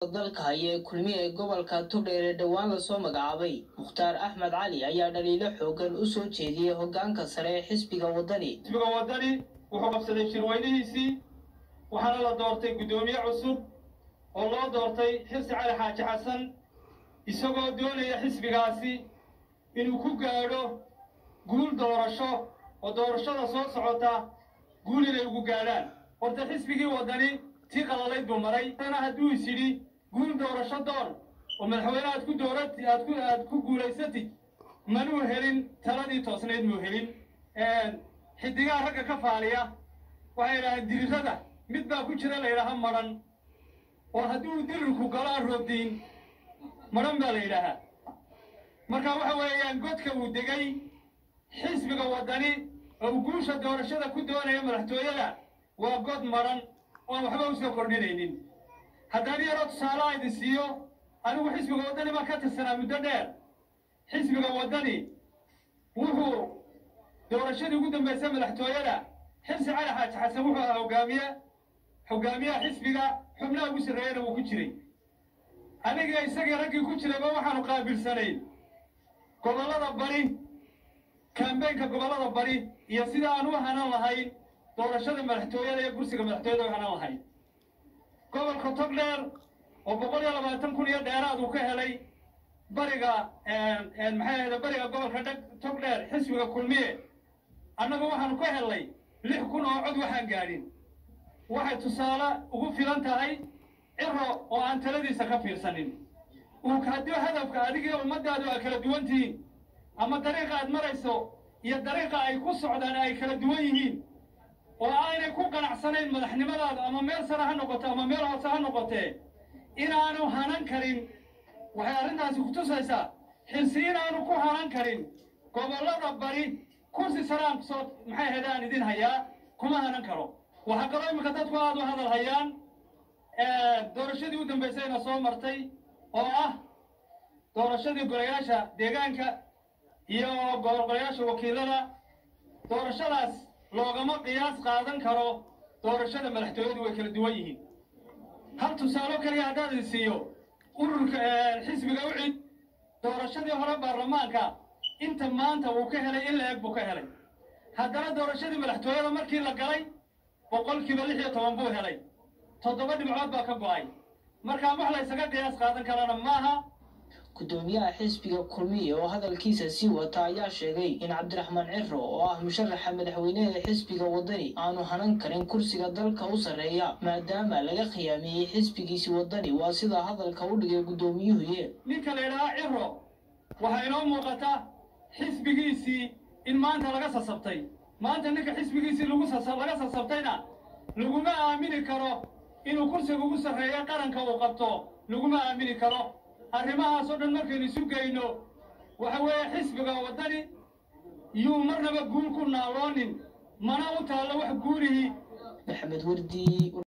dalka haya ee kulmiye ee gobolka togdheer ee dhowaan lasoo magacaabay mukhtaar axmed cali ayaa dhaliilo xoogan u soo jeediyey hoggaanka sare ee xisbiga waddani xisbiga waddani wuxuu qabsaday shirweynihiisii waxaana la doortay guddoomiye cusub oo loo doortay xirsi cali xaaji xasan isagoo doonaya xisbigaasi inuu ku gaadho guul doorasho oo doorashada soo socota guul inay ugu gaadhaan horta xisbigii waddani tii qalalayd buu maray ana hadduu is yidhi guul doorasho doon oo madaxweyne aad ku doorati aad ku aad ku guulaysatid manuu helin taladii toosnayd muu helin xidigaha ragga ka faaliya waxay yidhahdeen dirirada mid baa ku jira la yidhaaha madhan oo haddii dirirku galo aan roobdiin madhan baa la yidhaahaa marka waxa weeyaan godka uu degay xisbiga waddani oo uu guusha doorashada ku doonaya madaxtooyada waa god madhan oan waxba u soo kordhinaynin haddaan yaroo tusaale a idin siiyo anigu xisbiga waddani baan ka tirsanaa muddo dheer xisbiga waddani wuxuu doorashadii ugu dambaysay madaxtooyada xirsi cali xaaji xasan wuxuu ahaa hogaamiye hogaamiyaha xisbiga xubnaha ugu sarreeyana wuu ku jiray aniga isagii raggii ku jirayba waxaanu qaabilsanayn gobollada bari kambeynka gobollada bari iyo sida aan u hanan lahayn doorashada madaxtooyada iyo kursiga madaxtooyada u hanan lahayn gobolka togdheer oo boqol iyo labaatan kun iyo dheeraad uu ka helay bariga maxay ahayde bariga gobolka dheg togdheer xisbiga kulmiye annagu waxaanu ka helnay lix kun oo cod waxaan gaadhin waxay tusaale ugu filan tahay ciro oo aan taladiisa ka fiirsanin uu haddii hadafka adigii ummaddaadu ay kala duwan tihiin ama dariiqa aad marayso iyo dariiqa ay ku socdaan ay kala duwan yihiin oo aanay ku qanacsanayn madaxnimadaada ama meel sare ha noqoto ama meel hoose ha noqotee inaanu hanan karin waxay arrintaasi ku tusaysaa xilsi inaanu ku hanan karin gobollada bari kursi saraan soo maxay ahayd aan idin hayaa kuma hanan karo waxaa kaloo iminka dadku aada u hadal hayaan doorashadii u dambaysayna soo martay oo ah doorashadii golayaasha deegaanka iyo golayaasha wakiilada doorashadaas loogama qiyaas qaadan karo doorashada madaxtooyadu way kala duwan yihiin hal tusaalo keliya haddaan idin siiyo ururka xisbiga u cid doorashadii hore baarlamaanka inta maanta uu ka helay in la eg buu ka helay haddana doorashadii madaxtooyada markii la galay boqolkiiba lix iyo toban buu helay toddoba dhibcood baa ka go'ay markaa wax la ysaga qiyaas qaadan karana maaha guddoomiyaha xisbiga kulmiye oo hadalkiisa sii wata ayaa sheegay in cabdiraxmaan ciro oo ah musharaxa madaxweyneha xisbiga waddani aanu hanan karin kursiga dalka u sarreeya maadaama laga khiyaameeyey xisbigiisi waddani waa sidaa hadalka u dhigay guddoomiyuhuye ninka la yidhahaa ciro waxaa inoo muuqata xisbigiisii in maanta laga sasabtay maanta ninka xisbigiisii laga sasabtayna laguma aamini karo inuu kursiga ugu sarreeya qaranka uu qabto laguma aamini karo arrimahaasoo dhan markaynu isu geyno waxa weeye xisbiga waddani yuu marnaba guul ku naaloonin mana u taallo wax guulihii maxamed wardi